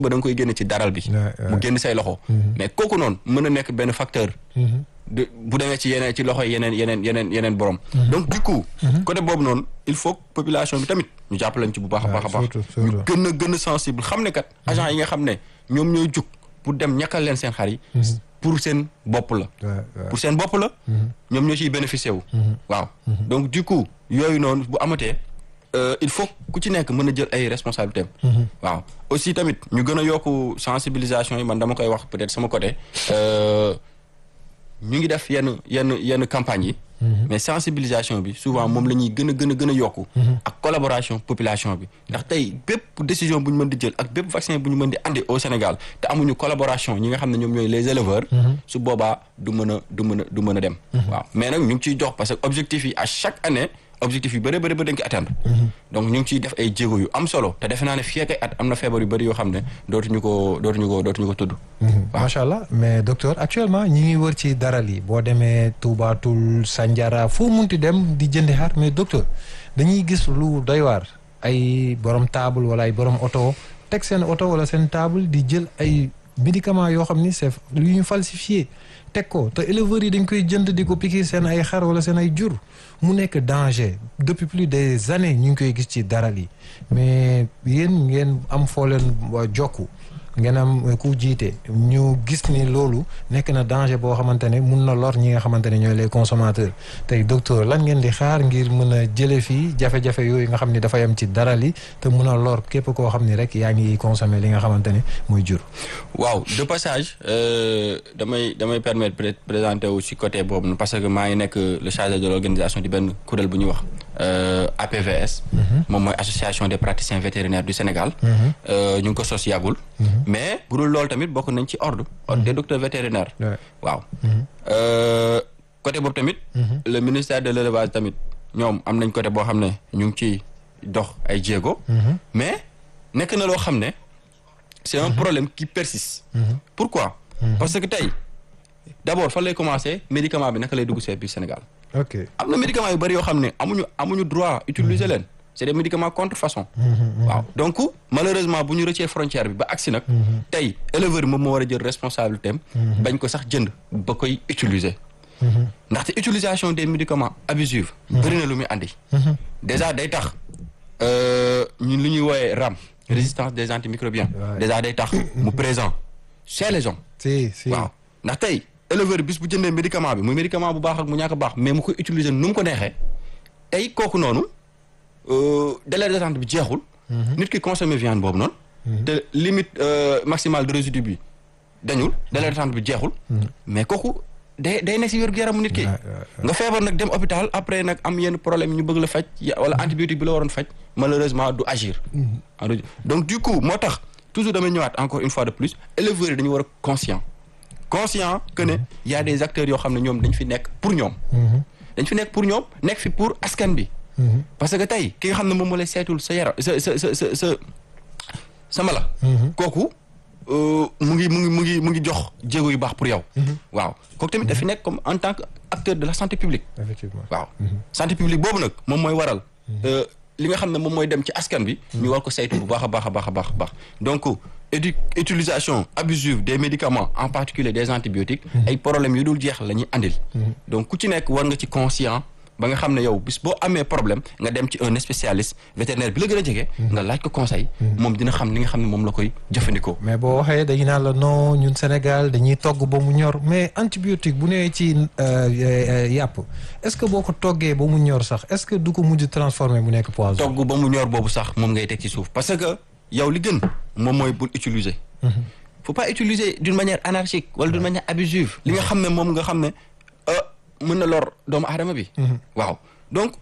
ba da nga koy génne ci daral bi mu génn say loxo mais kooku noonu mën na nekk benn facteur de bu demee ci yeneen ci loxo yeneen yeneen yeneen yeneen borom donc du coup côté boobu noonu il faut population bi tamit ñu jàppalañ ci bu baax a baax a baax ñu gën a gën a sensible xam ne kat agent yi nga xam ne ñoom ñooy jug pour dem ñàkkal leen seen xar yi pour seen bopp la pour seen bopp la ñoom ñoo ciy bénéficier wu waaw donc du coup yooyu noonu bu amatee il faut ku ci nekk mën a jël ay responsabilités waaw aussi tamit ñu gën a yokku sensibilisation yi man dama koy wax peut-être sama côté ñu ngi def yenn yenn yenn campagnes yi mais sensibilisation bi souvent moom la ñuy gën a gën a gën a yokku ak collaboration population bi ndax tey bépp décision bu ñu mën di jël ak bépp vaccin bu ñu mën di andi au Sénégal te amuñu collaboration ñi nga xam ne ñoom ñooy les éleveurs su boobaa du mën a du mën a du mën a dem waaw mais nag ñu ngi ciy jox parce que objectif yi à chaque année objectif yu bëri bëri ba dañ ko atteindre donc ñu ngi ciy def ay jéego yu am solo te defe naa ne fii ak ay at am na feebar yu bëri yoo xam ne dootuñu ko dootuñu ko dootuñu ko tudd macha allah mais docteur actuellement ñi ngi wër ci daral yi boo demee Touba Toul Sandiara foo munti dem di jëndi xar mais docteur dañuy gis lu doy waar ay borom table wala ay borom oto teg seen oto wala seen table di jël ay médicaments yoo xam ni c'est lu ñu falsifié teg ko te éleveurs yi dañ koy jënd di ko piquer seen ay xar wala seen ay jur mu nekk danger depuis plus des années ñu ngi koy gis ci daral yi mais yéen ngeen am foo leen jokku ngeen am ku jiite ñu gis ni loolu nekk na danger boo xamante ne mun na lor ñi nga xamante ne ñooy les consommateurs tey docteur lan ngeen di xaar ngir mën a jële fii jafe-jafe yooyu nga xam ni dafa yam ci daral yi te mun a lor képp koo xam ni rek yaa ngi consommer li nga xamante ne mooy jur. waaw de passage damay damay permettre peut-être présenter wu ci côté boobu parce que maa ngi nekk le chargé de l'organisation di benn kuréel bu ñuy wax APVS. moom mooy association des praticiens vétérinaires du Sénégal. ñu ngi ko sos yàggul. mais bu dul loolu tamit bokk nañ ci ordre. ordre des docteurs vétérinaires. waaw. côté boobu tamit. le ministère de l'élevage tamit ñoom am nañ côté boo xam ne ñu ngi ciy dox ay jéego. mais nekk na loo xam ne c'est un problème qui persiste. pourquoi. parce que tey d'abord fan lay commencer médicament bi naka lay dugg see biir Sénégal. ok am na médicaments yu bari yoo xam ne amuñu amuñu droit utiliser leen. c'est des médicaments contrefaçon waaw donc malheureusement bu ñu rëccee frontière bi ba agsi nag tey éleveur moom moo war a jël responsabilité am bañ ko sax jënd ba koy utiliser ndaxte utilisation des médicaments abusifs bëri na lu muy andi déjà day tax ñun lu ñuy wooyee RAM résistance des antimicrobiens déjà day tax mu présent chez les hommes si si waaw ndax tey éleveur bis bu jëndee médicament bi muy médicament bu baax ak mu ñàkk a baax mais mu koy utiliser nu mu ko neexee tey kooku noonu délai d'attente bi jeexul. nit ki consommer viande boobu noonu. te limite maximale de résidu bi dañul délai d'attente bi jeexul. mais kooku day day nekk ci wér gu yaramu nit ki. nga feebar nag dem hôpital après nag am yenn problème ñu bëgg la faj wala antibiotique bi la waroon faj malheureusement du agir. donc du coup moo tax toujours damay ñëwaat encore une fois de plus éleveurs yi dañu war a conscient conscient que ne y a des acteurs yoo xam ne ñoom dañ fi nekk pour ñoom. dañ fi nekk pour ñoom nekk fi pour askan bi. parce que tey ki nga xam ne moom moo lay seetul sa yaram sa sa sa sa sa sa mala kooku mu ngi mu ngi mu ngi mu ngi jox jéego yu baax pour yow waaw kooku tamit dafi nekk comme en tant que acteur de la santé publique effectivement waaw santé publique boobu nag moom mooy waral li nga xam ne moom mooy dem ci askan bi ñu war ko saytu bu baax a baax a baax a baax a baax donc édu utilisation abusive des médicaments en particulier des antibiotiques ay problèmes yu dul jeex la ñuy andil donc ku ci nekk war nga ci conscient ba nga xam ne yow bis boo amee problème nga dem ci un spécialiste vétérinaire bi la gën a jege. nga laaj ko conseil. moom dina xam li nga xam ne moom la koy jëfandikoo. mais boo waxee dañu naan la non ñun Sénégal dañuy togg ba mu ñor mais antibiotique bu nee ci yàpp est-ce que boo ko toggee ba mu ñor sax est-ce que du ko mujj transformer mu nekk poison. togg ba mu ñor boobu sax moom ngay teg ci suuf parce que yow li gën moom mooy bul utiliser. faut pas utiliser d'une manière anarchique wala d'une manière abusive. li nga xam ne moom nga xam ne. mën na lor doomu aadama bi. waaw donc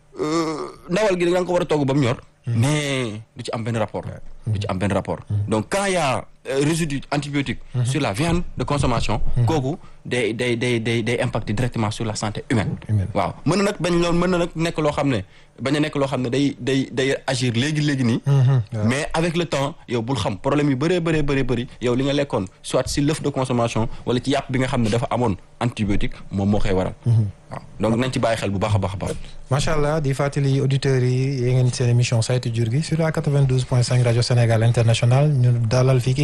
ndawal gi da nga ko war a togg ba mu ñor. mais du ci am benn rapport. du ci am benn rapport. donc quand il y a résidu antibiotique. sur la viande de consommation. kooku day day day day day impacter directement sur la santé humaine. waaw mën na nag bañ loolu mën na nag nekk loo xam ne bañ a nekk loo xam ne day day day agir léegi léegi nii. mais avec le temps yow bul xam problème yu bëree bëree bëri bëri yow li nga lekkoon soit si l'œuf de consommation wala ci yàpp bi nga xam ne dafa amoon antibiotique moom moo koy waral. waaw donc nañ ci bàyyi xel bu baax a baax a baax. macha allah di fàttali auditeurs yi yéen ngeen seen émission saytu jur gi sur la 92.5 rajo Sénégal international ñu dalal fii